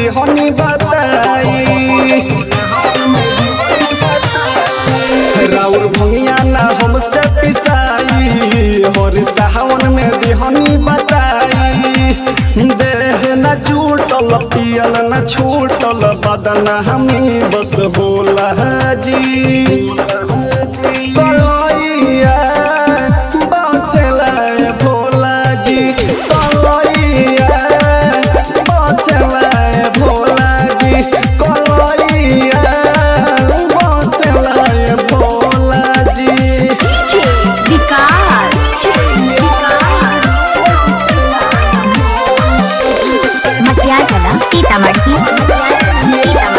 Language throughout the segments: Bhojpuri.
दिहनी बताई राउर भुइया ना हमसे पिसाई हर सावन में दिहनी बताई देह न जूटल पियल न छूटल बदन हमी बस बोला जी कलैया बतलाए भोला जी कलैया बतलाए भोला जी कलैया बतलाए भोला जी डीजे विकास मटियार कला सीतामढ़ी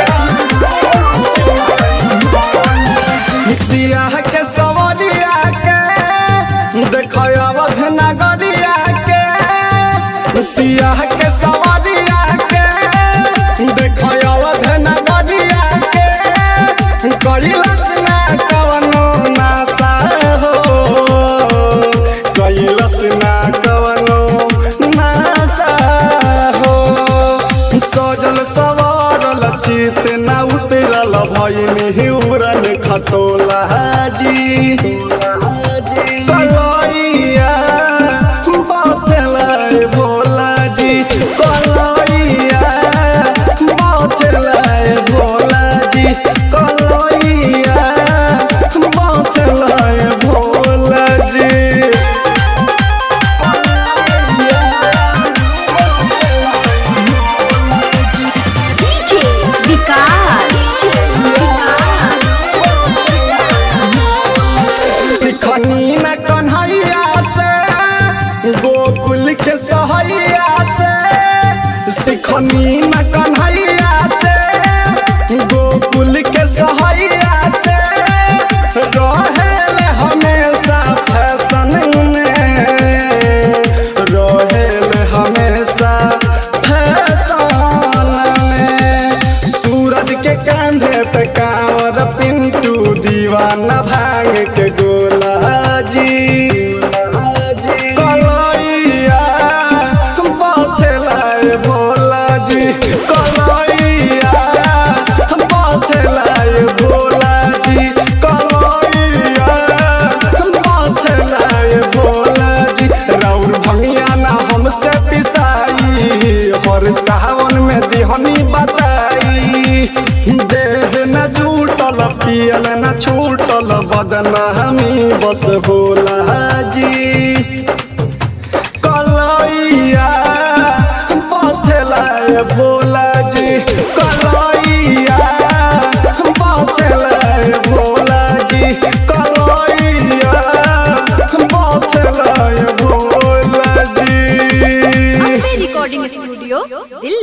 सियाह के सवरिया के देखो अवध नगरिया के सियाह के सवरिया के देखो अवध नगरिया के कैलस ना कवनो नासा हो कैलस ना कवनो नासा हो सजल सवारल चित न उतरल भैनी हिउरन खटोला जी कलैया बतलाए भोला जी कलैया बतलाए भोला जी कलैया बतलाए भोला जी डीजे विकास सिखनी में कन्हैया से गोकुल के सहैया से सिखनी में कन्हैया से गोकुल के सहैया से रहेल हमेशा फैशन में रहेल हमेशा फैशन में सूरज के कांधे पे कांवर पिंटू दीवाना भांग के गोला जी कलैया बतलाए भोला जी कलैया बतलाए भोला जी कलैया बतलाए भोला जी राउर भंगिया ना हमसे पिसाई हर सावन में दिहनी बताई देह न जूटल पियल न छूटल बदन हमी बस भोला जी